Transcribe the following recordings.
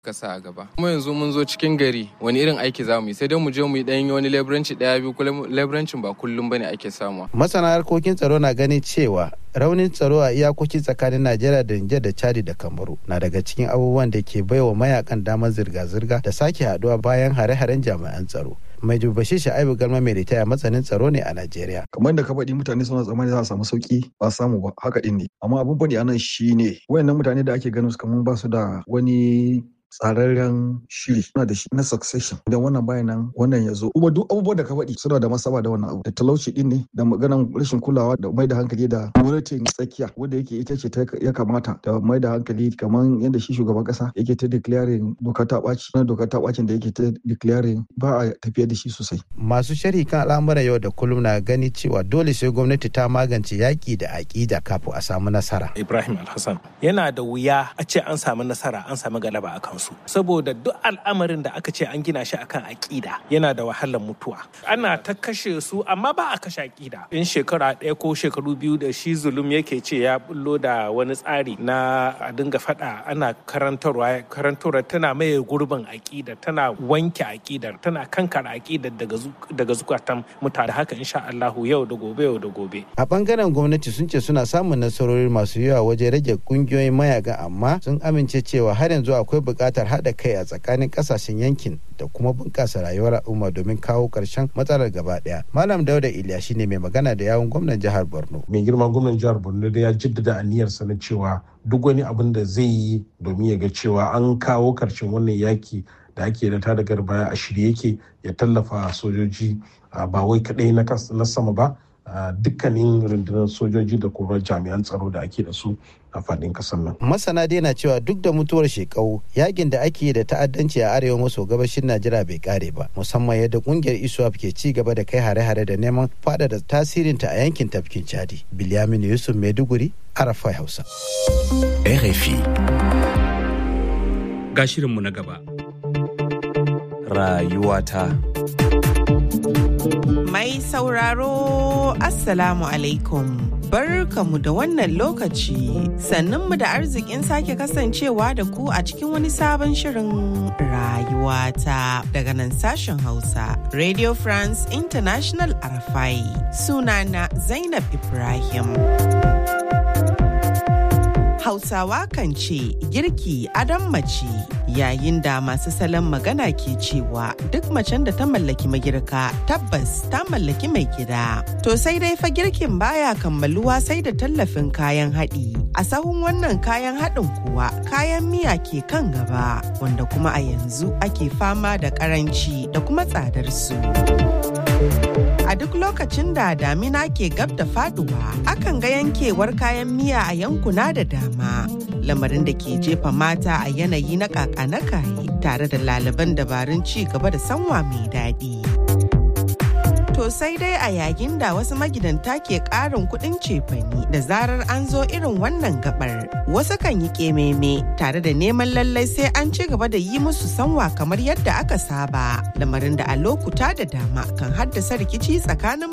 ka sa a gaba kuma yanzu mun zo cikin gari wani irin aiki za mu yi sai dai mu je mu yi ɗan wani leburanci ɗaya biyu kuma leburancin ba kullum bane ake samuwa masana harkokin tsaro na ganin cewa raunin tsaro a iyakoki tsakanin najeriya da nijar da chadi da kamaru na daga cikin abubuwan da ke baiwa mayakan damar zirga-zirga da sake haduwa bayan hare-haren jami'an tsaro mai dubashi sha'ibu galma mai ritaya matsanin tsaro ne a najeriya kamar da ka faɗi mutane suna tsammani za a samu sauki ba samu ba haka din ne amma abin faɗi anan shine wayannan mutane da ake ganin su kamar ba su da wani tsararren shiri suna da shi na succession idan wannan bayan nan wannan ya zo kuma duk abubuwan da ka faɗi suna da masaba da wannan abu da talauci din ne da maganan rashin kulawa da mai da hankali da gwamnatin tsakiya wanda yake ita ce ya kamata da mai da hankali kamar yadda shi shugaban kasa yake ta declaring doka ta ɓaci na doka ta ɓacin da yake ta declaring ba a tafiya da shi sosai. masu sharhi kan al'amuran yau da kullum na gani cewa dole sai gwamnati ta magance yaƙi da aƙida kafin a samu nasara. ibrahim alhassan yana da wuya a ce an samu nasara an samu galaba a kansu saboda duk al'amarin da aka ce an gina shi akan aƙida yana da wahalar mutuwa ana ta kashe su amma ba a kashe aƙida in shekara ɗaya ko shekaru biyu da shi zulum yake ce ya bullo da wani tsari na a dinga faɗa ana karantarwa karantarwa tana maye gurbin aƙida tana wanke aƙidar tana kankara aƙidar daga zukatan mutane haka insha Allahu yau da gobe yau da gobe a bangaren gwamnati sun ce suna samun nasarori masu yawa wajen rage kungiyoyin mayaka amma sun amince cewa har yanzu akwai buƙatar haɗa kai a tsakanin ƙasashen yankin da kuma bunƙasa rayuwar al'umma domin kawo ƙarshen matsalar gaba ɗaya. Malam Dauda Iliya shine mai magana da yawun gwamnan jihar Borno. Mai girma gwamnan jihar Borno da ya jaddada aniyarsa na cewa duk wani abin da zai yi domin ya ga cewa an kawo ƙarshen wannan yaki da ake da ta daga baya a shirye yake ya tallafa sojoji ba wai kaɗai na sama ba dukkanin rundunar sojoji da kuma jami'an tsaro da ake da su a faɗin ƙasar nan. Masana dai na cewa duk da mutuwar shekau yakin da ake yi da ta'addanci a arewa maso gabashin Najeriya bai kare ba musamman yadda kungiyar ISWAP ke ci gaba da kai hare-hare da neman faɗaɗa tasirinta a yankin tafkin Chadi. Bilyamin Yusuf Maiduguri, Arafai Hausa. RFI. Ga shirinmu na gaba. Rayuwata. Mai sauraro Assalamu alaikum. Barkamu da wannan lokaci sannunmu da arzikin sake kasancewa da ku a cikin wani sabon shirin rayuwata daga nan sashen Hausa Radio France International Arafai sunana Zainab Ibrahim. Hausawa kan ce girki adon mace yayin da masu salon magana ke cewa duk macen da ta mallaki magirka tabbas ta mallaki mai gida. To sai dai fa girkin baya kammaluwa sai da tallafin kayan haɗi. A sahun wannan kayan haɗin kuwa kayan miya ke kan gaba wanda kuma a yanzu ake fama da ƙaranci da kuma tsadar su. A duk lokacin da damina ke gab da faduwa, akan ga yankewar kayan miya a yankuna da dama. Lamarin da ke jefa mata a yanayi na kaka na kaye tare da laliban dabarun ci gaba da sanwa mai daɗi. To sai dai a yayin da wasu magidanta ke ƙarin kuɗin cefani da zarar an zo irin wannan gabar. Wasu kan yi ƙememe tare da neman lallai sai an ci gaba da yi musu sanwa kamar yadda aka saba. Lamarin da a lokuta da dama kan haddasa rikici tsakanin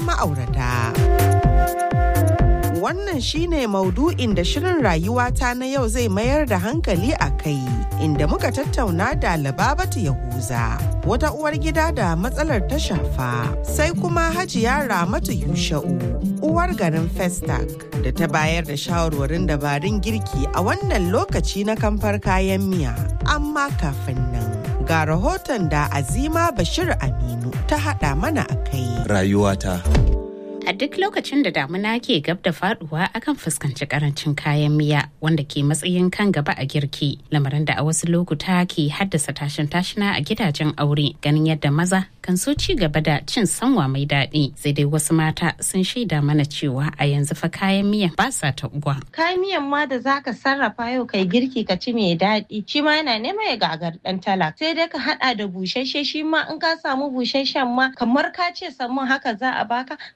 ma'aurata. Wannan shine maudu'in da shirin rayuwata na yau zai mayar da hankali a kai, inda muka tattauna da Lababatu Yahuza, wata uwar gida da matsalar ta shafa, sai kuma Hajiya Ramatu Yusha'u, uwar garin Festac, da ta bayar da shawarwarin dabarun girki a wannan lokaci na kamfar kayan miya. Amma kafin nan, ga rahoton da Azima Bashir Aminu ta haɗa mana a kai. Rayuwata. A duk lokacin da damuna ke gab da faduwa akan fuskanci karancin kayan miya wanda ke matsayin kan gaba a girki lamarin da a wasu lokuta ke haddasa tashin tashina a gidajen aure ganin yadda maza kan so ci gaba da cin sanwa mai daɗi sai dai wasu mata sun shaida mana cewa a yanzu fa kayan miya ba sa taɓuwa. Kayan miyan ma da zaka sarrafa yau kai girki ka ci mai daɗi shi ma yana neman ya gagar ɗan talak sai dai ka haɗa da busasshe shi ma in ka samu busasshen ma kamar ka ce samun haka za a baka kayan miya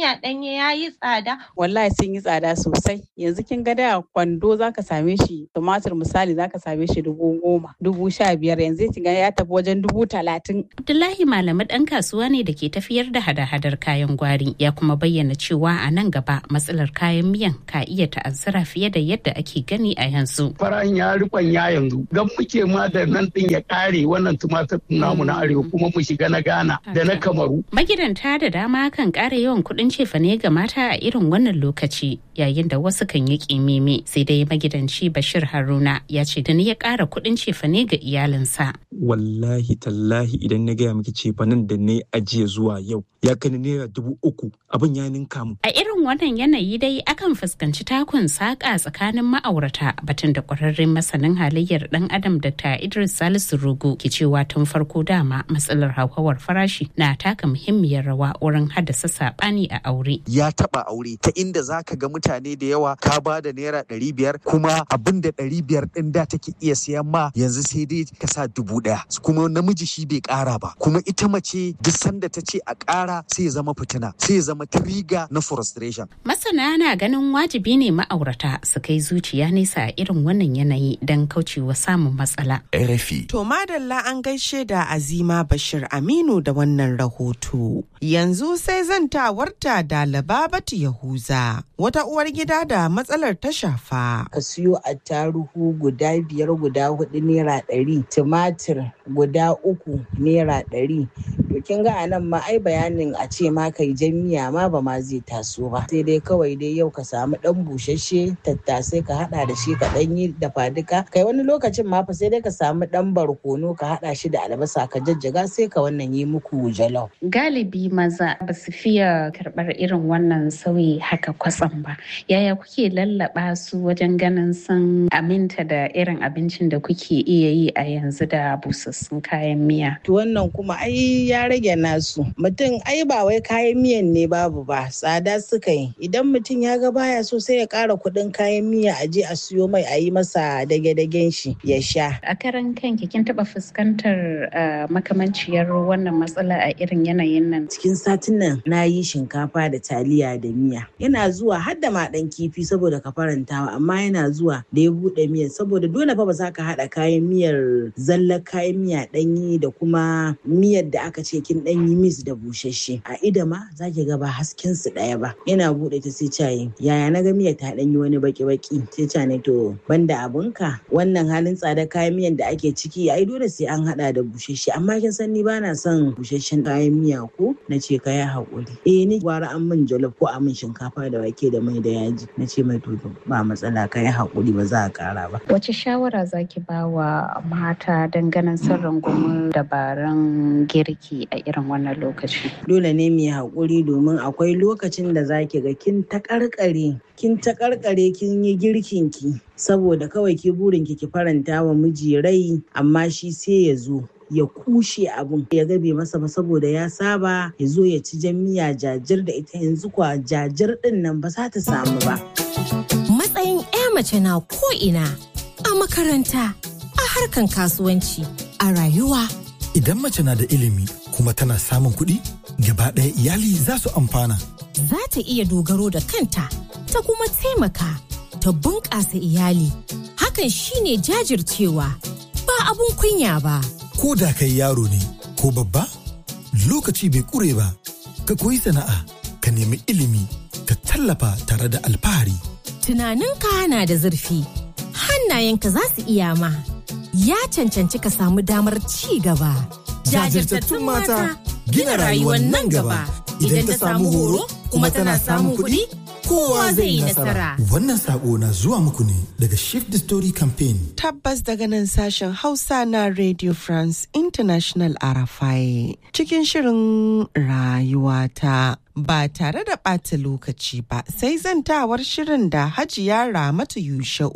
miya ɗanye ya yi tsada. Wallahi sun yi tsada sosai. Yanzu kin ga da kwando za ka same shi tumatir misali za ka same shi dubu goma, dubu sha biyar yanzu kin ga ya tafi wajen dubu talatin. Abdullahi Malami ɗan kasuwa ne da ke tafiyar da hada-hadar kayan gwari ya kuma bayyana cewa a nan gaba matsalar kayan miyan ka iya ta'azzara fiye da yadda ake gani a yanzu. Faran ya rikon ya yanzu gan muke ma da nan ɗin ya ƙare wannan tumatir namu na arewa kuma mu shiga na Ghana da na Kamaru. Magidanta da dama kan ƙara yawan kuɗin cefane ga mata a irin wannan lokaci yayin da wasu kan yi ƙimimi sai dai magidanci Bashir Haruna ya ce da ni ya ƙara kuɗin cefane ga iyalinsa. Wallahi tallahi idan na gaya miki cefanen da ne ajiye zuwa yau ya kai naira dubu uku abin ya ninka mu. A irin wannan yanayi dai akan fuskanci takun saƙa tsakanin ma'aurata batun da ƙwararren masanin halayyar ɗan adam Dr. Idris Salisu Rugu ke cewa tun farko dama matsalar hauhawar farashi na taka muhimmiyar rawa wurin haddasa saɓani a aure. Ya taɓa aure ta inda za ka ga mutane da yawa ka ba da naira ɗari biyar kuma abin da ɗari biyar ɗin da take iya siyan ma yanzu sai dai ka sa dubu ɗaya kuma namiji shi bai ƙara ba kuma ita mace duk sanda ta ce a ƙara sai ya zama fitina sai ya zama triga na frustration. Masana na ganin wajibi ne ma'aurata su kai zuciya nesa a irin wannan yanayi don kaucewa samun matsala. RFI. To madalla an gaishe da Azima Bashir Aminu da wannan rahoto. Yanzu sai zantawarta da Lababatu Yahuza, wata uwar gida da matsalar ta shafa. Ka siyo attaruhu guda biyar guda hudu naira ɗari, tumatir guda uku naira ɗari. To kin ga anan ma ai bayanin a ce ma kai jan miya ma ba ma zai taso ba. Sai dai kawai dai yau ka samu ɗan busasshe tattasai ka haɗa da shi ka ɗan yi dafa duka. Kai wani lokacin ma fa sai dai ka samu ɗan barkono ka haɗa shi da albasa ka jajjaga sai ka wannan yi muku jalof. Galibi maza ba su fiye karɓar irin wannan sauyi haka kwatsam ba. Yaya kuke lallaba su wajen ganin sun aminta da irin abincin da kuke iya yi a yanzu da busassun kayan miya? To wannan kuma ai ya rage nasu. Mutum ai ba wai kayan miyan ne babu ba tsada suka yi. Idan mutum ya ga baya so sai ya ƙara kuɗin kayan miya a je a siyo mai a yi masa dage-dagen shi ya sha. A karan kanki kin taɓa fuskantar makamanciyar wannan matsala a irin yanayin nan? Cikin satin nan na yi shinkafa da taliya da miya. Yana zuwa har da ma ɗan kifi saboda ka farantawa amma yana zuwa da ya buɗe miyar saboda dole fa ba za ka haɗa kayan miyar zallar kayan miya ɗanyi da kuma miyar da aka ce kin ɗanyi mis da busasshe. A ida ma za ki ga ba hasken su ɗaya ba. Yana buɗe ta sai cayi yaya na ga miyar ta ɗanyi wani baki-baki sai ca ne to banda abunka wannan halin tsada kayan miyan da ake ciki ai dole sai an haɗa da busasshe amma kin san ni ba na son busasshen kayan miya ko na ce ka yi haƙuri. Eh ni gwara an min jollof ko a min shinkafa da wake da mai da yaji na ce mai to ba matsala ka yi haƙuri ba za a ƙara ba. Wace shawara zaki ba wa mata ganin sun rungumi dabarun girki a irin wannan lokaci? Dole ne mu yi haƙuri domin akwai lokacin da zaki ga kin ta ƙarƙare kin ta ƙarƙare kin yi girkin ki saboda kawai ki burin ki ki faranta wa miji rai amma shi sai ya zo ya kushe abun ya gabe masa ba saboda ya saba ya zo ya ci jan miya jajir da ita yanzu kwa jajir din nan ba za ta samu ba. Matsayin 'ya mace na ko'ina a makaranta, a harkan kasuwanci, a rayuwa. Idan mace na da ilimi kuma tana samun kuɗi, gaba ɗaya iyali za su amfana. Za ta iya dogaro da kanta, ta kuma taimaka, ta bunƙasa iyali. Hakan shine jajircewa, ba abun kunya ba. ko da kai yaro ne ko babba lokaci bai kure ba ka koyi sana'a ka nemi ilimi ka tallafa tare da alfahari tunaninka na da zurfi hannayenka za su iya ma ya cancanci ka samu damar ci gaba jajirtattun mata gina rayuwar nan gaba idan ta samu horo kuma tana samun kuɗi kowa zai yi nasara. Wannan sako na zuwa muku ne daga Shift the Story Campaign. Tabbas daga nan sashen Hausa na Radio France International Arafai cikin shirin rayuwata. Ba tare da ɓata lokaci ba sai zantawar shirin da Hajiya Ramatu Yusha'u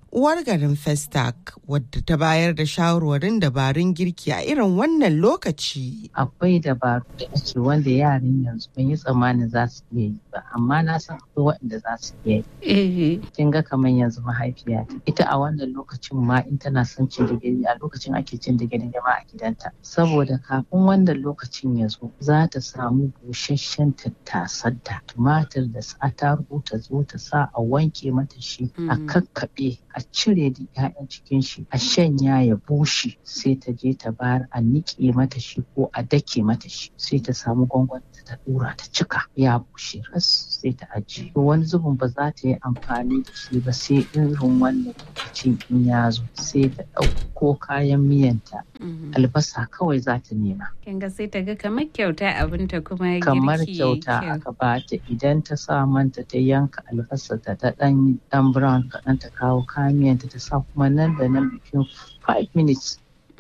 uwar garin Festac wadda ta bayar da shawarwarin dabarun girki a irin wannan lokaci. Akwai dabaru da ake wanda yaran yanzu ban yi tsammanin za su iya yi ba, amma na san akwai waɗanda za su iya yi. Kin ga kamar yanzu mahaifiya ita a wannan lokacin ma in tana son cin digiri a lokacin ake cin digiri ma a gidanta. Saboda kafin wannan lokacin ya zo za ta samu busasshen tattasar da tumatir da attarugu ta zo ta sa a wanke mata shi a kakkaɓe a cire da 'ya'yan cikin shi a shanya ya bushe sai ta je ta bayar a niƙe mata shi ko a dake mata shi sai ta samu gwangwani ta dura ta cika ya bushe ras sai ta ajiye wani zubin ba za ta yi amfani da shi ba sai irin wannan lokacin in ya zo sai ta ɗauko kayan miyanta albasa kawai za ta nema kin ga sai ta ga kamar kyauta abinta kuma kamar kyauta aka bata idan ta sa manta ta yanka albasa ta ta dan dan brown kaɗan ta kawo kayan miyanta ta sa kuma nan da nan bikin 5 minutes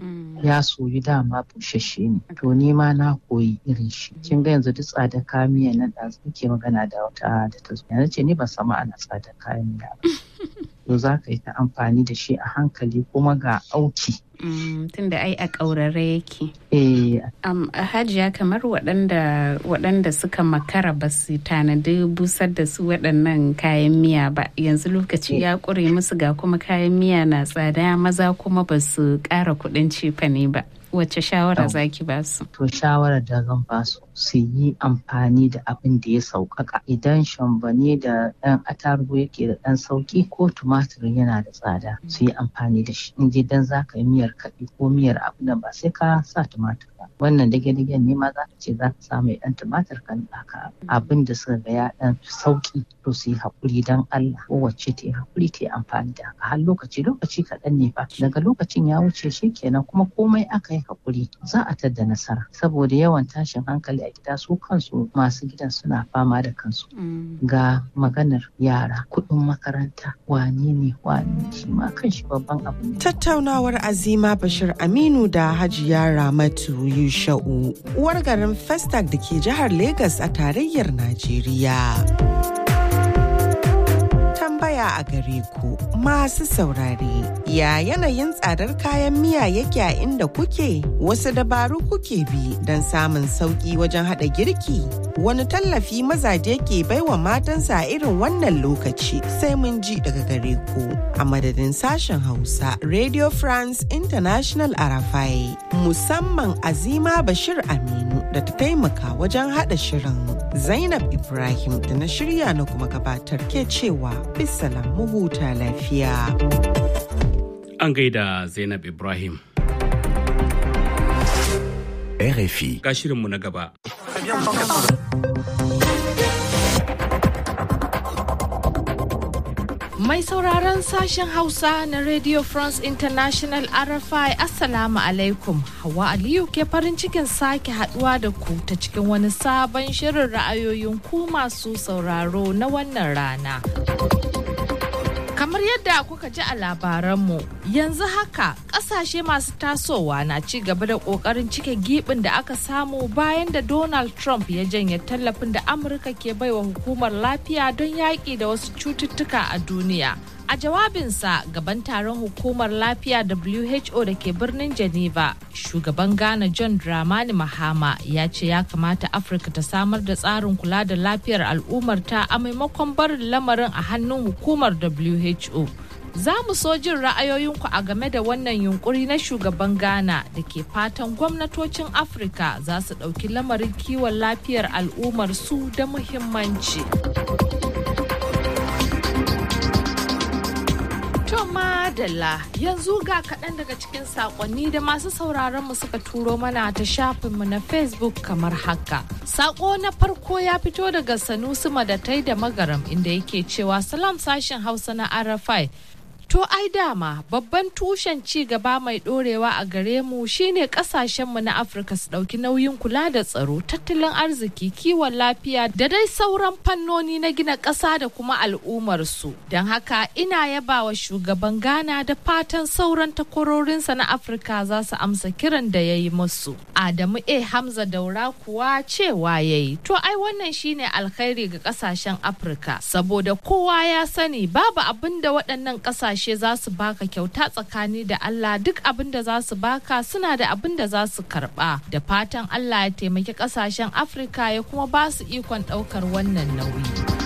ya soyu dama bushashe ne to ni ma na koyi irin shi kin ga yanzu duk tsada kayan miya nan da muke magana da wata da ta zo yanzu ce ni ban samu ana tsada kayan miya ba to za ka yi ta amfani da shi a hankali kuma ga auki tunda ai a ƙaurare yake. Eh. Um, hajiya kamar waɗanda waɗanda suka makara ba su tanadi busar da su waɗannan kayan miya ba yanzu lokaci ya ƙure musu ga kuma kayan miya na tsada maza kuma ba su ƙara kuɗin cefane ba. Wace shawara zaki ba su? To shawarar da zan ba su su yi amfani da abin da ya sauƙaƙa idan shambane da ɗan atarugu yake da ɗan sauƙi ko tumatir yana da tsada su yi amfani da shi in dan za ka yi miyar kaɗi ko miyar abu da ba sai ka sa tumatir ba wannan dage-dagen ne ma za ka ce za ka sa mai ɗan tumatir kan ɗaka abin da suka ga ya ɗan sauƙi to su yi haƙuri don Allah kowace ta yi haƙuri ta yi amfani da haka har lokaci lokaci kaɗan ne fa daga lokacin ya wuce shi kenan kuma komai aka yi haƙuri za a tadda nasara saboda yawan tashin hankali a gida su kansu masu gidan suna fama da kansu ga maganar yara kuɗin makaranta wane ne wane shi ma kan shi babban abu ne tattaunawar azima bashir aminu da hajiya ramatu yusha'u uwar garin festag da ke jihar Legas a tarayyar najeriya tambaya a gare ku masu saurare ya yanayin tsadar kayan miya yake a inda kuke wasu dabaru kuke bi don samun sauki wajen hada girki wani tallafi mazaje ke baiwa matansa a irin wannan lokaci sai mun ji daga gare ku a madadin sashen hausa radio france international arafai musamman azima bashir aminu da ta taimaka wajen hada shirin zainab ibrahim da na shirya na kuma gabatar ke cewa bisalam mu huta lafiya an gaida zainab ibrahim RFI. Ga shirinmu na gaba. Mai sauraron sashen Hausa na Radio France International RFI Assalamu alaikum. Hawa Aliyu ke farin cikin sake haduwa da ku ta cikin wani sabon shirin ra'ayoyin ku masu sauraro na wannan rana. Kamar yadda kuka ji a labaranmu, yanzu haka kasashe masu tasowa na ci gaba da kokarin cike gibin da aka samu bayan da Donald Trump ya janye tallafin da Amurka ke baiwa hukumar lafiya don yaƙi da wasu cututtuka a duniya. A jawabinsa gaban taron hukumar lafiya WHO da ke birnin Geneva, shugaban Ghana John Dramani Mahama ya ce ya kamata Afirka ta samar da tsarin kula da lafiyar al'ummarta a maimakon barin lamarin a hannun hukumar WHO. Za mu so jin ra'ayoyinku a game da wannan yunkuri na shugaban Ghana da ke fatan gwamnatocin Afirka za su ɗauki lamarin kiwon lafiyar al'ummar su da muhimmanci. To madalla yanzu ga kaɗan daga cikin saƙonni da masu sauraron mu suka turo mana ta shafinmu na Facebook kamar haka. Saƙo na farko ya fito daga Sanusi Madatai da Magaram inda yake cewa salam sashen Hausa na Arafai. To ai dama babban tushen ci gaba mai dorewa a gare mu shine kasashenmu na Afirka su dauki nauyin kula da tsaro, tattalin arziki, kiwon lafiya da dai sauran fannoni na gina ƙasa da kuma al'ummarsu. Don haka ina yaba wa shugaban Ghana da fatan sauran takwarorinsa na Afirka za su amsa kiran da ya yi musu. Adamu A. Hamza Daura kuwa cewa ya yi. To ai wannan shine alkhairi ga ƙasashen Afirka saboda kowa ya sani babu abin da waɗannan ƙasashe kasashe za su baka kyauta tsakani da Allah duk abin da za su baka suna da abin da za su karba da fatan Allah ya taimaki kasashen Afirka ya kuma ba su ikon daukar wannan nauyi.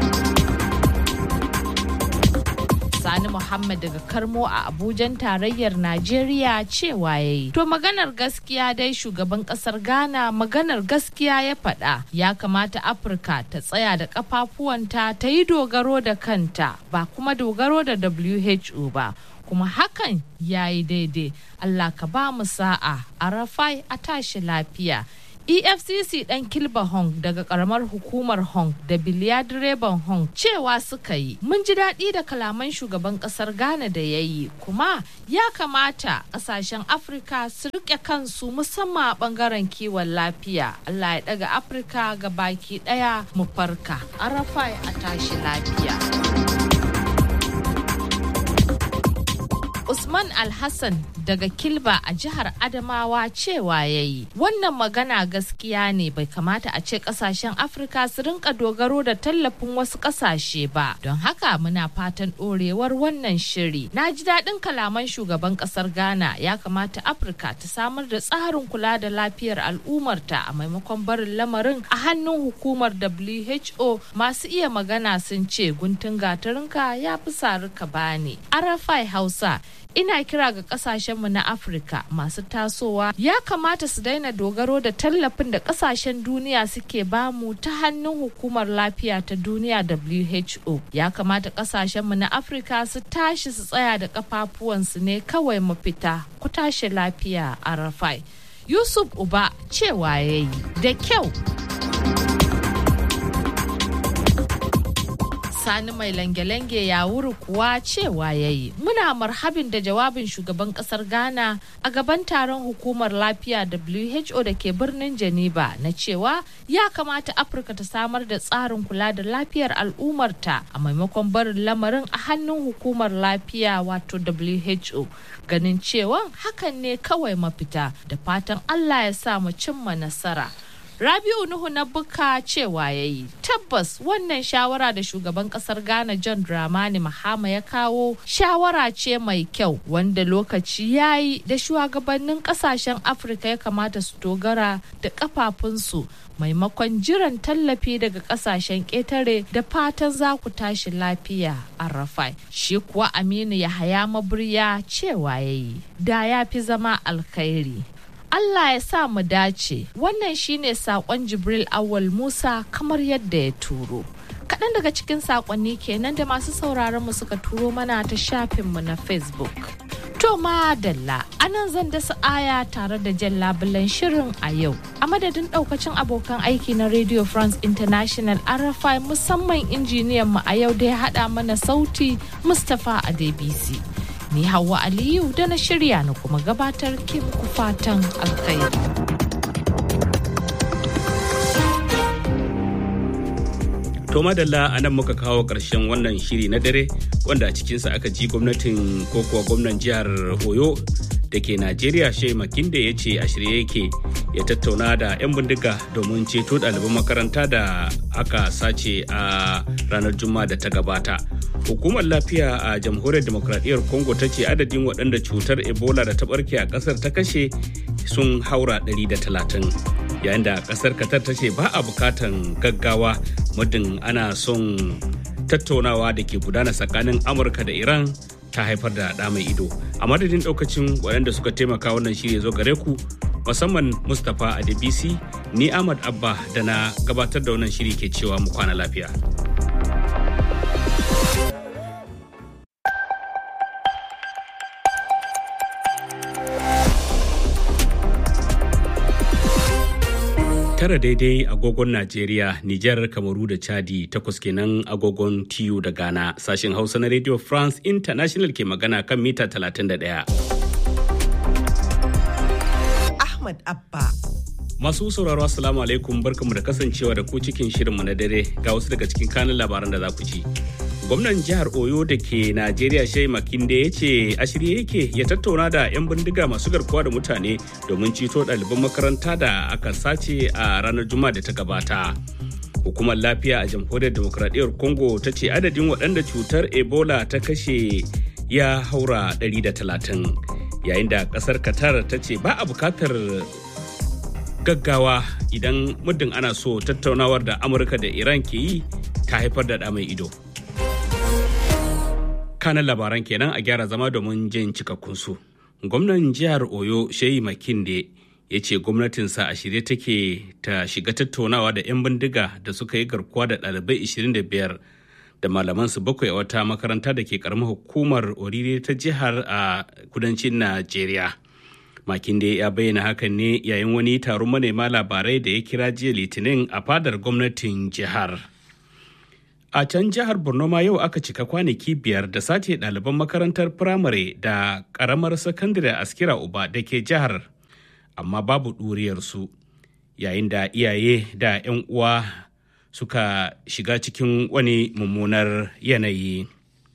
Sani Muhammad daga Karmo a Abujan tarayyar Najeriya cewa ya yi. To maganar gaskiya dai shugaban kasar Ghana maganar gaskiya ya faɗa ya kamata Afirka ta tsaya da kafafuwanta ta yi dogaro da kanta ba kuma dogaro da WHO ba. kuma hakan ya yi daidai Allah ka ba mu sa'a a rafai a tashi lafiya efcc dan kilba hong daga karamar hukumar hong da biliya direban hong cewa suka yi mun ji daɗi da kalaman shugaban ƙasar ghana da ya yi kuma ya kamata ƙasashen afirka su riƙe kansu musamman a ɓangaren kiwon lafiya allah ya ɗaga afirka ga baki ɗaya mu farka arafai a tashi lafiya Usman Alhassan daga Kilba a jihar Adamawa cewa ya yi. Wannan magana gaskiya ne bai kamata a ce kasashen Afirka su rinka dogaro da tallafin wasu kasashe ba. Don haka muna fatan ɗorewar wannan shiri. Na ji daɗin kalaman shugaban ƙasar Ghana ya kamata Afirka ta samar da tsarin kula da lafiyar al'ummarta a maimakon barin lamarin a hannun hukumar WHO masu iya magana sun ce guntun gatarinka ya fi sarika bani. Arafai Hausa ina kira ga kasashenmu na afirka masu tasowa ya kamata su daina dogaro da tallafin da kasashen duniya suke bamu ta hannun hukumar lafiya ta duniya who ya kamata kasashenmu na afirka su tashi su tsaya da kafafuwansu ne kawai mafita ku tashi lafiya a rafai yusuf uba cewa ya yi da kyau sani mai lange-lange ya wuri kuwa cewa ya yi muna marhabin da jawabin shugaban kasar ghana a gaban taron hukumar lafiya who da ke birnin geneva na cewa ya kamata afirka ta samar da tsarin kula da lafiyar al'ummarta a maimakon barin lamarin a hannun hukumar lafiya wato who ganin cewa hakan ne kawai mafita da fatan allah ya sa mu cimma nasara Rabiu Nuhu na buka cewa ya yi tabbas wannan shawara da shugaban kasar Ghana John Dramani Mahama ya kawo shawara ce mai kyau wanda lokaci ya yi da shugabannin kasashen Afirka ya kamata su dogara da kafafunsu maimakon jiran tallafi daga kasashen ƙetare da fatan za ku tashi lafiya a rafai shi kuwa aminu ya haya maburya cewa ya yi da ya fi zama alkhairi Allah ya sa mu dace wannan shine sakon Jibril Awal Musa kamar yadda ya turo. Kaɗan daga cikin sakonni kenan da masu sauraron mu suka turo mana ta shafinmu na Facebook. To madalla anan zan dasa aya tare da jan labulan shirin a yau. A madadin ɗaukacin abokan aiki na Radio France International RFI musamman injiniyan mu a yau da ya haɗa mana sauti Mustapha Adebisi. ni Hauwa Aliyu da na shirya na kuma gabatar ke muku fatan alkhairi. To madalla a nan muka kawo ƙarshen wannan shiri na dare wanda a cikinsa aka ji gwamnatin ko kuwa gwamnan jihar Oyo da ke Najeriya Shea Makinde ya ce a shirye yake ya tattauna da 'yan bindiga domin ceto ɗaliban makaranta da aka sace a ranar Juma'a da ta gabata. Hukumar lafiya a jamhuriyar demokradiyyar Congo ta ce adadin waɗanda cutar Ebola da ta ɓarke a ƙasar ta kashe sun haura 130. Yayin da ƙasar Qatar ta ce ba a bukatan gaggawa muddin ana son tattaunawa da ke gudana tsakanin Amurka da Iran ta haifar da ɗa mai ido. A madadin ɗaukacin waɗanda suka taimaka wannan shirya zo gare ku musamman Mustapha Adebisi ni Ahmad Abba da na gabatar da wannan shiri ke cewa mu kwana lafiya. tara daidai agogon Najeriya, Nijar, Kamaru da Chadi takwas kenan agogon TU da Ghana. Sashen Hausa na Radio France International ke magana kan mita 31. Ahmad Abba. Masu sauraro Assalamu alaikum barkamu da kasancewa da ku cikin shirinmu na dare ga wasu daga cikin kanin labaran da za ku ci. gwamnan jihar oyo da ke najeriya shai makinde ya ce a shirye yake ya tattauna da 'yan bindiga masu garkuwa da mutane domin ceto ɗaliban makaranta da aka sace a ranar juma'a da ta gabata hukumar lafiya a jamhuriyar demokradiyyar congo ta ce adadin waɗanda cutar ebola ta kashe ya haura 130 yayin da kasar qatar ta ce ba a bukatar gaggawa idan muddin ana so tattaunawar da amurka da iran ke yi ta haifar da mai ido kanan labaran kenan a gyara zama domin jin cikakkunsu gwamnan jihar oyo shehi makinde ya ce gwamnatinsa a shirye take ta shiga tattaunawa da 'yan bindiga da suka yi garkuwa da ɗalibai 25 da malamansu bakwai a wata makaranta da ke karamar hukumar orire ta jihar a kudancin najeriya makinde ya bayyana hakan ne yayin wani taron manema labarai da ya kira jiya litinin a fadar gwamnatin jihar a can jihar borno ma yau aka cika kwanaki biyar da sace ɗaliban makarantar firamare da ƙaramar sakandare askira uba da ke jihar amma babu ɗuriyarsu yayin da iyaye da 'yan uwa suka shiga cikin wani mummunar yanayi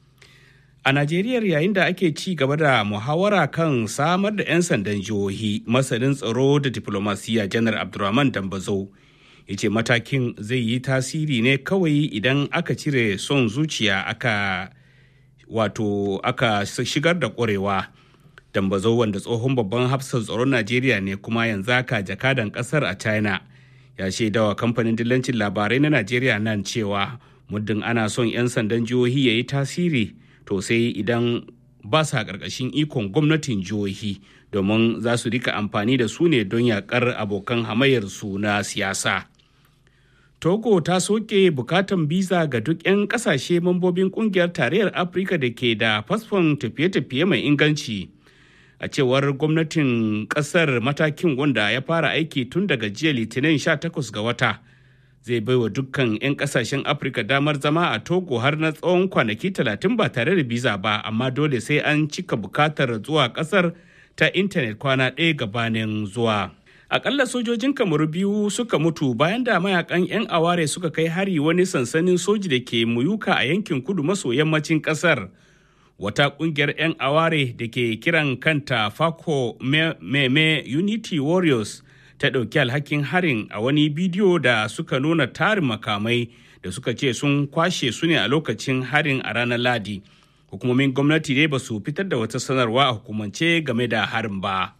a najeriya yayin da ake ci gaba da muhawara kan samar da 'yan sandan jihohi masanin tsaro da diplomasiya janar abdulrahman dambazo ya ce matakin zai yi tasiri ne kawai idan aka cire son zuciya aka wato aka shigar da ƙwarewa dambazo wanda tsohon babban hafsan tsaron najeriya ne kuma yanzu aka jakadan kasar a china ya shaidawa kamfanin dillancin labarai na najeriya nan cewa muddin ana son 'yan sandan jihohi ya yi tasiri to sai idan ba sa ƙarƙashin ikon gwamnatin jihohi domin za su rika amfani da su ne don yaƙar abokan hamayyarsu na siyasa togo ta soke bukatan biza ga duk 'yan kasashe mambobin kungiyar tarayyar afirka da ke da fasfon tafiye-tafiye mai inganci a cewar gwamnatin kasar matakin wanda ya fara aiki tun daga jiya litinin 18 ga wata zai baiwa dukkan 'yan kasashen afirka damar zama a togo har na tsawon kwanaki 30 ba tare da biza ba amma dole sai an cika bukatar zuwa kasar ta intanet kwana ɗaya gabanin zuwa akalla sojojin kamaru biyu suka mutu bayan da mayakan 'yan aware suka kai hari wani sansanin soji da ke muyuka a yankin kudu maso yammacin kasar wata kungiyar 'yan aware da ke kiran kanta fako meme unity warriors ta ɗauki alhakin harin a wani bidiyo da suka nuna tarin makamai da suka ce sun kwashe su ne a lokacin harin a ranar ladi hukumomin gwamnati dai ba su fitar da wata sanarwa a hukumance game da harin ba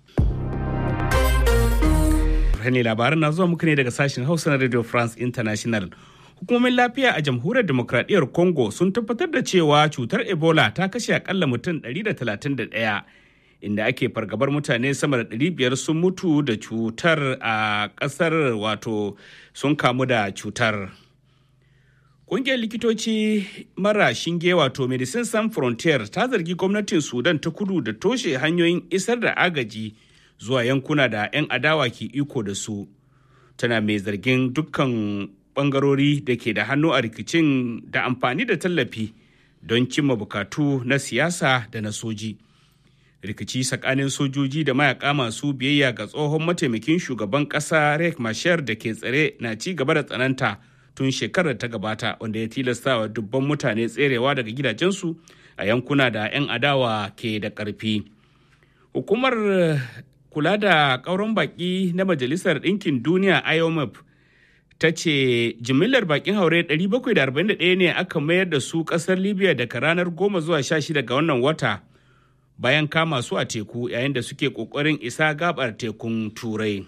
ne labaran na zuwa muku ne daga sashen hausa na radio france international hukumomin lafiya a jamhuriyar demokradiyyar congo sun tabbatar da cewa cutar ebola ta kashe akalla mutum 131 inda ake fargabar mutane sama da 500 sun mutu da cutar a kasar wato sun kamu da cutar Ƙungiyar likitoci mara shinge wato Medicine Sans Frontier ta zargi gwamnatin Sudan ta kudu da toshe hanyoyin isar da agaji zuwa yankuna da 'yan adawa ke iko da su. Tana mai zargin dukkan bangarori da ke da hannu a rikicin da amfani da tallafi don cimma bukatu na siyasa da na soji. Rikici tsakanin sojoji da mayaka masu biyayya ga tsohon mataimakin shugaban ƙasa Riek Machar da ke tsare na ci gaba da tsananta. tun shekarar ta gabata wanda ya tilasta wa dubban mutane tserewa daga gidajensu a yankuna da 'yan adawa ke da ƙarfi. Hukumar kula da ƙauron baƙi na Majalisar Ɗinkin Duniya IOMF ta ce jimillar baƙin haure 741 ne aka mayar da su ƙasar Libya daga ranar 10 zuwa 16 ga wannan wata bayan kama su a teku yayin da suke ƙoƙarin isa gabar tekun Turai.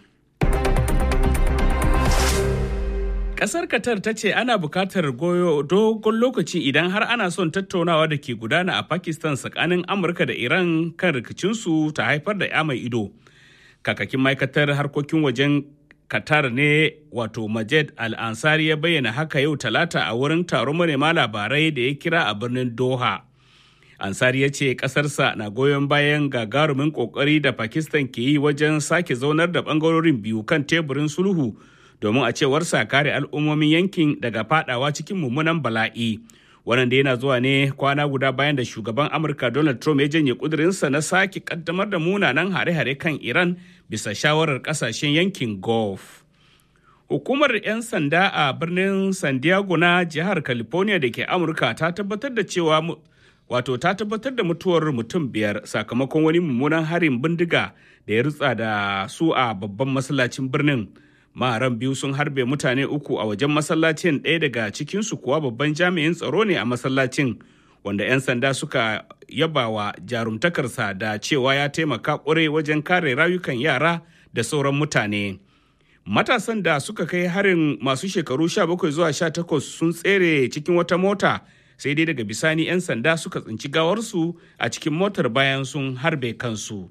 Kasar Qatar ta ce ana bukatar goyo dogon lokaci idan har ana son tattaunawa da ke gudana a Pakistan tsakanin Amurka da Iran kan rikicinsu ta haifar da ya mai ido. Kakakin ma'aikatar harkokin wajen Qatar ne wato Majed Al-Ansari ya bayyana haka yau talata a wurin taron manema labarai da ya kira a birnin Doha. Ansari ya ce ƙasarsa na goyon bayan gagarumin ƙoƙari da Pakistan ke yi wajen sake zaunar da ɓangarorin biyu kan teburin sulhu domin a cewarsa kare al'ummomin yankin daga fadawa cikin mummunan bala'i wannan da yana zuwa ne kwana guda bayan da shugaban amurka donald trump ya janye kudurinsa na sake kaddamar da munanan hare-hare kan iran bisa shawarar kasashen yankin gulf hukumar 'yan sanda a birnin san diego na jihar california da ke amurka ta tabbatar da cewa wato ta tabbatar da mutuwar mutum biyar sakamakon wani mummunan harin bindiga da ya rutsa da su a babban masallacin birnin maharan biyu sun harbe mutane uku a wajen masallacin ɗaya daga cikinsu kuwa babban jami'in tsaro ne a masallacin wanda 'yan sanda suka yabawa jarumtakarsa da cewa ya taimaka ƙwarai wajen kare rayukan yara da sauran mutane. Matasan da suka kai harin masu shekaru 17 zuwa 18 sun tsere cikin wata mota sai dai daga bisani 'yan sanda suka tsinci gawarsu a cikin motar bayan sun harbe kansu.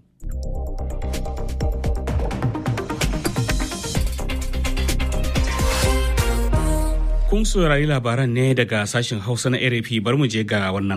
Kun saurari labaran ne daga sashen Hausa na RFI bar mu je ga wannan.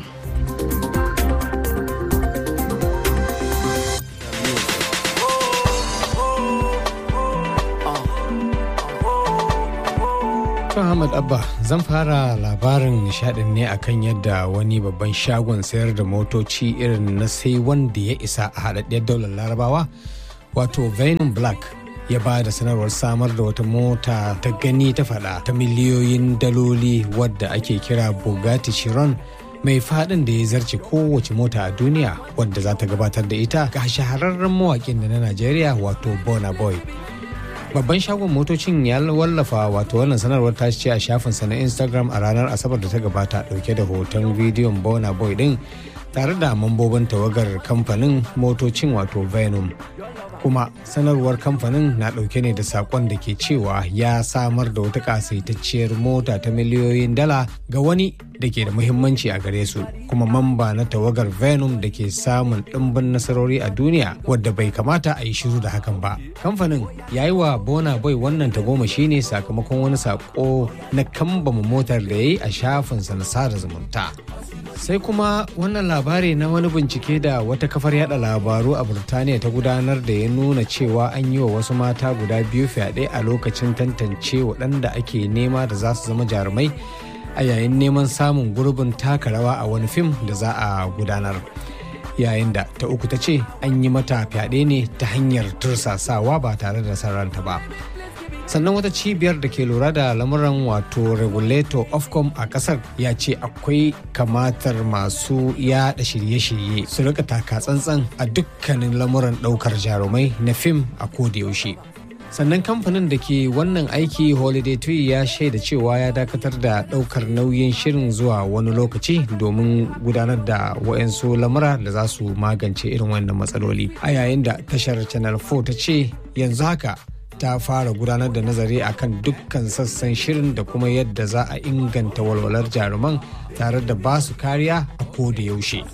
To Ahmad Abba zan fara labarin nishadin ne akan yadda wani babban shagon sayar da motoci irin na sai wanda ya isa a haɗaɗɗiyar daular larabawa wato Venom Black ya ba da sanarwar samar da wata mota ta gani ta fada ta miliyoyin daloli wadda ake kira Bugatti Chiron mai fadin da ya zarce kowace mota a duniya wadda za ta gabatar da ita ga shahararren mawakin da na Najeriya wato Burna Boy. babban shagon motocin ya wallafa wato wannan sanarwar ta ce a shafinsa na instagram a ranar asabar da ta gabata dauke da hoton bidiyon bona boy din tare da mambobin tawagar kamfanin motocin wato venom kuma sanarwar kamfanin na dauke ne da sakon da ke cewa ya samar da wata kasaitacciyar mota ta miliyoyin dala ga wani da ke da muhimmanci a gare su kuma mamba na tawagar venom da ke samun ɗimbin nasarori a duniya wadda bai kamata a yi shiru da hakan ba kamfanin ya yi wa bona boy wannan tagomashi ne sakamakon wani sako na kambama motar da ya yi a shafinsa na sada zumunta sai kuma wannan labari na wani bincike da wata kafar yada labaru a burtaniya ta gudanar da ya nuna cewa an yi wa wasu mata guda biyu fyaɗe a lokacin tantance waɗanda ake nema da za su zama jarumai a yayin neman samun gurbin taka rawa a wani fim da za a gudanar yayin da ta uku ta ce an yi mata fyaɗe ne ta hanyar tursasawa ba tare da sarranta ba sannan wata cibiyar da ke lura da lamuran wato regulator ofcom a kasar ya ce akwai kamatar masu yada shirye-shirye su rika taka tsantsan a dukkanin lamuran daukar jarumai na fim a yaushe. sannan kamfanin da ke wannan aiki holiday tree ya shaida cewa ya dakatar da daukar nauyin shirin zuwa wani lokaci domin gudanar da wa'yansu lamura da za su magance irin wannan matsaloli a yayin da tashar channel 4 ta ce yanzu haka ta fara gudanar da nazari akan dukkan sassan shirin da kuma yadda za a inganta walwalar jaruman tare da ba su kariya a koda yaushe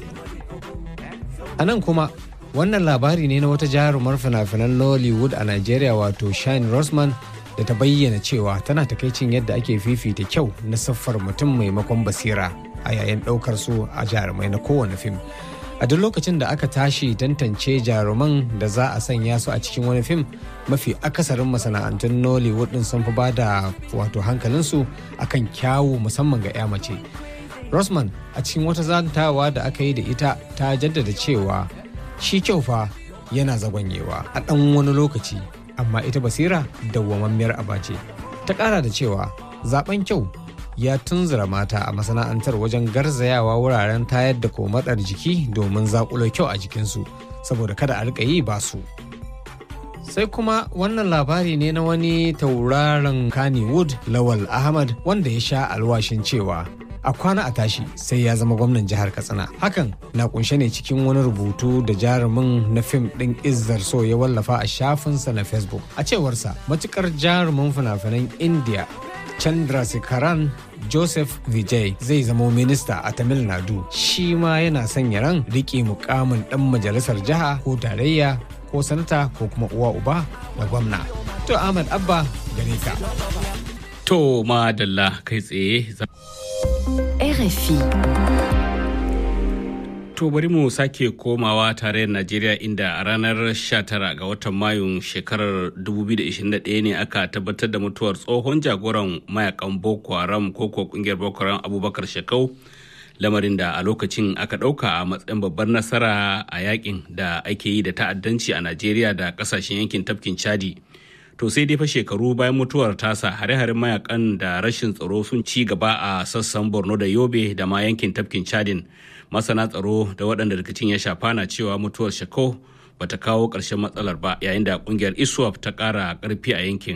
a nan kuma wannan labari ne na wata jarumar fina-finan Nollywood a Najeriya wato Shine Rosman da ta bayyana cewa tana takaicin yadda ake fifita kyau na siffar mutum maimakon basira a yayin ɗaukar su a jarumai na kowane fim. A duk lokacin da aka tashi tantance jaruman da za a sanya su a cikin wani fim mafi akasarin masana'antun Nollywood din sun fi ba da wato hankalinsu akan kyawu musamman ga 'ya mace. Rosman a cikin wata zantawa da aka yi da ita ta jaddada cewa shi kyau fa yana zagonyewa a ɗan wani lokaci amma ita basira dawwammamiyar aba ce ta ƙara da cewa zaben kyau ya tunzura mata a masana'antar wajen garzayawa wuraren tayar da komatsar jiki domin zakulo kyau a jikinsu saboda kada a rika yi ba su sai kuma wannan labari ne na wani tauraron kannywood lawal ahmad wanda ya sha alwashin cewa a kwana a tashi sai ya zama gwamnan jihar katsina hakan na kunshe ne cikin wani rubutu da jarumin na fim ɗin izzar so ya wallafa a shafinsa na facebook a cewarsa matukar jarumin fina-finan india chandra sikaran joseph vijay zai zama minista a tamil nadu shi ma yana sanya ran riƙe mukamin ɗan majalisar jiha ko tarayya ko sanata ko kuma uwa uba da gwamna to ahmad abba gare ka to madalla kai tsaye RFI. To bari mu sake komawa tarayyar Najeriya inda a ranar 19 ga watan Mayun shekarar 2021 ne aka tabbatar da mutuwar tsohon jagoran mayakan Boko Haram ko kuwa kungiyar Boko Haram Abubakar Shekau lamarin da a lokacin aka ɗauka a matsayin babbar nasara a yakin da ake yi da ta'addanci a Najeriya da ƙasashen yankin tafkin Chadi. to sai dai fa shekaru bayan mutuwar tasa hare-haren mayakan da rashin tsaro sun ci gaba a sassan borno da yobe da ma yankin tafkin chadin masana tsaro da waɗanda rikicin ya shafa na cewa mutuwar shako bata kawo ƙarshen matsalar ba yayin da ƙungiyar iswap ta ƙara ƙarfi a yankin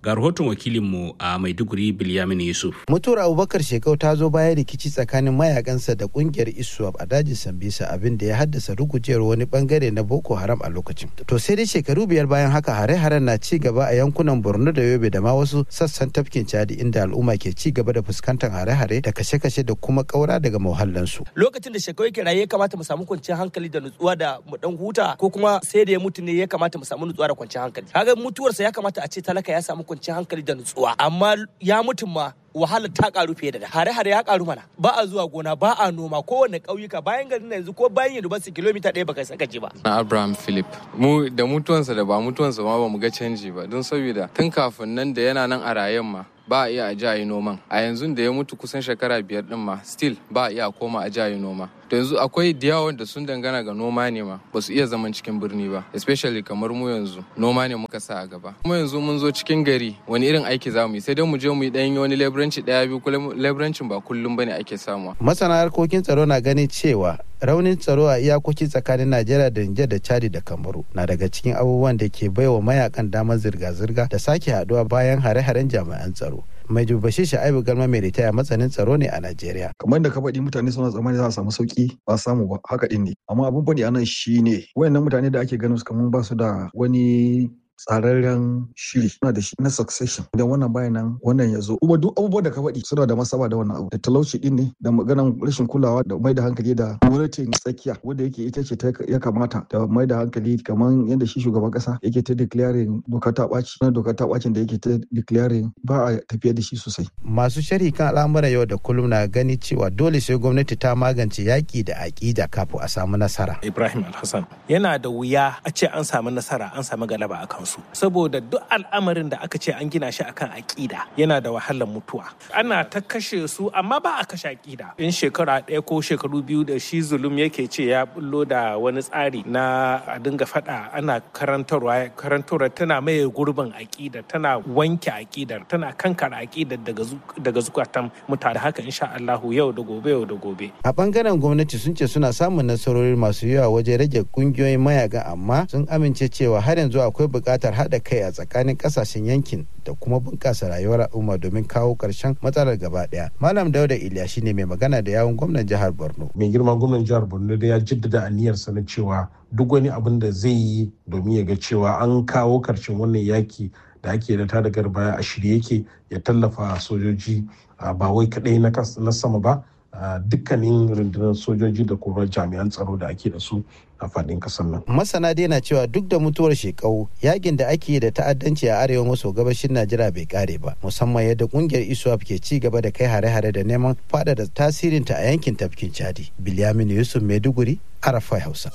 Ga rahoton wakilinmu a Maiduguri Bilyamin Yusuf. Mutuwar Abubakar Shekau ta zo bayan rikici tsakanin mayakansa da kungiyar ISWAP a dajin Sambisa abin da ya haddasa rugujewar wani bangare na Boko Haram a lokacin. To sai dai shekaru biyar bayan haka hare-haren na ci gaba a yankunan Borno da Yobe da ma wasu sassan tafkin Chadi inda al'umma ke ci gaba da fuskantar hare-hare da kashe-kashe da kuma kaura daga muhallansu. Lokacin da Shekau yake raye ya kamata mu samu kwanciyar hankali da nutsuwa da mu dan huta ko kuma sai da ya mutu ne ya kamata mu samu nutsuwa da kwanciyar hankali. Kaga mutuwarsa ya kamata a ce talaka ya samu kwanciyar hankali da nutsuwa amma ya mutum ma wahalar ta karu fiye da hare-hare ya karu mana ba a zuwa gona ba a noma kowane ƙauyuka bayan garin yanzu ko bayan university kilomita ɗaya baka saka ji ba na abraham philip mu da mutuwansa da ba mutuwansa ma ba mu ga canji ba don saboda tun kafin nan da yana nan a rayen ma ba a iya a ji a yi noman a yanzu da ya mutu kusan shekara biyar din ma still ba a iya koma a ji a yi noma to yanzu akwai da yawa da sun dangana ga noma ne ma ba su iya zaman cikin birni ba especially kamar mu yanzu noma ne muka sa a gaba kuma yanzu mun zo cikin gari wani irin aiki za mu yi sai dai mu je mu yi dan wani leburanci daya biyu kuma leburancin ba kullum bane ake samuwa masana harkokin tsaro na ganin cewa raunin tsaro a iyakoki tsakanin najeriya da nijar da chadi da kamaru na daga cikin abubuwan da ke baiwa mayakan damar zirga-zirga da sake haduwa bayan hare-haren jami'an tsaro mai dubashi sha'ibu galma mai ritaya matsanin tsaro ne a najeriya kamar da ka faɗi mutane suna tsammani za a samu sauki ba samu ba haka din ne amma abin faɗi anan shine wayannan mutane da ake ganin su kamar ba su da wani tsararren shiri suna da shi na succession idan wannan bayan nan wannan ya zo kuma duk abubuwan da ka faɗi suna da masaba da wannan abu da talauci din ne da maganan rashin kulawa da mai da hankali da gwamnatin tsakiya wanda yake ita ce ya kamata da mai da hankali kamar yadda shi shugaban kasa yake ta declaring doka ta ɓaci na doka ta ɓacin da yake ta declaring ba a tafiya da shi sosai. masu sharhi kan al'amuran yau da kullum na gani cewa dole sai gwamnati ta magance yaƙi da aƙida kafin a samu nasara. Ibrahim Alhassan yana da wuya a ce an samu nasara an samu galaba a kansu saboda duk al'amarin da aka ce an gina shi akan aƙida yana da wahalar mutuwa ana ta kashe su amma ba a kashe aƙida in shekara ɗaya ko shekaru biyu da shi zulum yake ce ya bullo da wani tsari na a dinga faɗa ana karantarwa karantarwa tana maye gurbin aƙida tana wanke aƙidar tana kankara aƙidar daga zukatan mutane haka insha Allahu yau da gobe yau da gobe a bangaren gwamnati sun ce suna samun nasarori masu yawa wajen rage kungiyoyin mayaga amma sun amince cewa har yanzu akwai buƙatar haɗa kai a tsakanin ƙasashen yankin da kuma bunƙasa rayuwar al'umma domin kawo ƙarshen matsalar gaba ɗaya. Malam Dauda Iliya shine mai magana da yawun gwamnan jihar Borno. Mai girma gwamnan jihar Borno da ya jaddada aniyarsa na cewa duk wani abin da zai yi domin ya ga cewa an kawo ƙarshen wannan yaki da ake da ta da baya a shirye yake ya tallafa sojoji ba wai kaɗai na sama ba dukkanin rundunar sojoji da kuma jami'an tsaro da ake da su a faɗin ƙasar nan. Masana dai na cewa duk da mutuwar shekau yakin da ake da ta'addanci a arewa maso gabashin Najeriya bai kare ba musamman yadda kungiyar ISWAP ke ci gaba da kai hare-hare da neman faɗaɗa tasirinta a yankin tafkin Chadi. Bilyamin Yusuf Maiduguri, Arafai Hausa.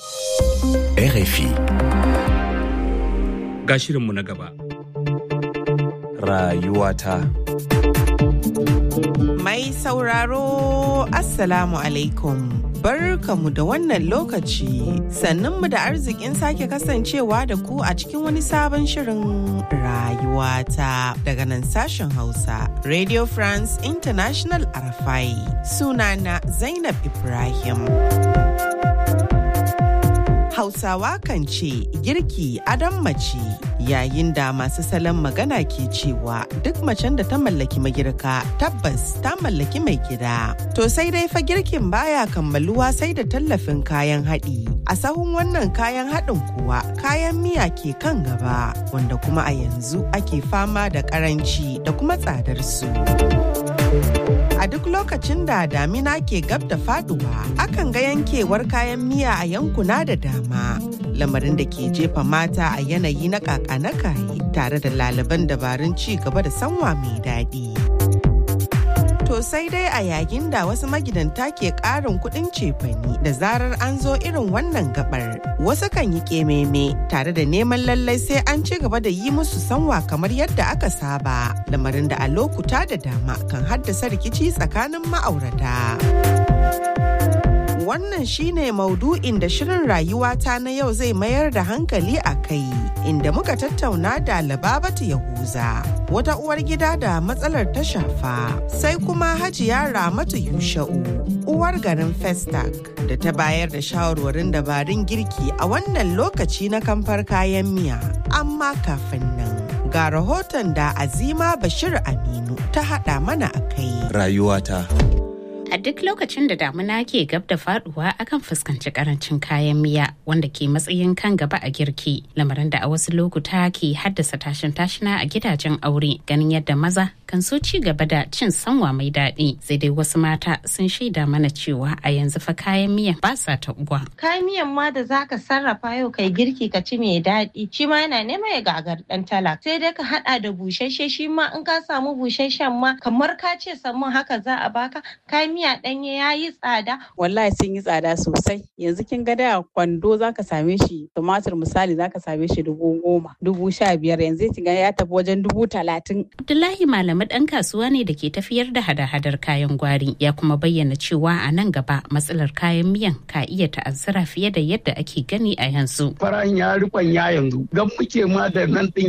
RFI. Ga shirinmu na gaba. Rayuwata. Mai sauraro Assalamu alaikum. Barkamu da wannan lokaci sannunmu da arzikin sake kasancewa da ku a cikin wani sabon shirin rayuwata daga nan sashen Hausa Radio France International Arafai sunana Zainab Ibrahim. Hausawa kan ce girki adon mace yayin da masu salon magana ke cewa duk macen da ta mallaki magirka tabbas ta mallaki mai gida. To sai dai fa girkin baya kammaluwa sai da tallafin kayan haɗi. A sahun wannan kayan haɗin kuwa kayan miya ke kan gaba wanda kuma a yanzu ake fama da ƙaranci da kuma tsadar su. A duk lokacin da damina ke gab da faduwa, akan ga yankewar kayan miya a yankuna da dama. Lamarin da ke jefa mata a yanayi na kaka na kaye tare da laliban dabarun ci gaba da sanwa mai daɗi. To sai dai a yayin da wasu magidanta ke ƙarin kuɗin cefani da zarar an zo irin wannan gabar. Wasu kan yi ƙememe tare da neman lallai sai an ci gaba da yi musu sanwa kamar yadda aka saba. Lamarin da a lokuta da dama kan haddasa rikici tsakanin ma'aurata. Wannan shine maudu'in da shirin rayuwata na yau zai mayar da hankali a kai, inda muka tattauna da Lababatu Yahuza, wata uwar gida da matsalar ta shafa, sai kuma Hajiya Ramatu Yusha'u, uwar garin Festac, da ta bayar da shawarwarin dabarun girki a wannan lokaci na kamfar kayan miya. Amma kafin nan, Ga rahoton da Azima Bashir Aminu ta haɗa mana a kai. Rayuwata. A duk lokacin da damuna ke gab da faduwa akan fuskanci karancin kayan miya wanda ke matsayin kan gaba a girki lamarin da a wasu lokuta ke haddasa tashin tashina a gidajen aure ganin yadda maza kan so ci gaba da cin sanwa mai daɗi sai dai wasu mata sun shaida mana cewa a yanzu fa kayan miyan ba sa taɓuwa. Kayan miyan ma da zaka sarrafa yau kai girki ka ci mai daɗi shi ma yana nema ya gagar ɗan talak sai dai ka haɗa da busasshe shi ma in ka samu busasshen ma kamar ka ce samman haka za a baka kayan miya ɗanye ya yi tsada. Wallahi sun yi tsada sosai. Yanzu kin ga da kwando za ka same shi tumatir misali za ka same shi dubu goma, dubu sha biyar yanzu kin ga ya tafi wajen dubu talatin. Abdullahi Malamu ɗan kasuwa ne da ke tafiyar da hada-hadar kayan gwari ya kuma bayyana cewa a nan gaba matsalar kayan miyan ka iya ta'azzara fiye da yadda ake gani a yanzu. Farahin ya rikon ya yanzu gan muke ma da nan ɗin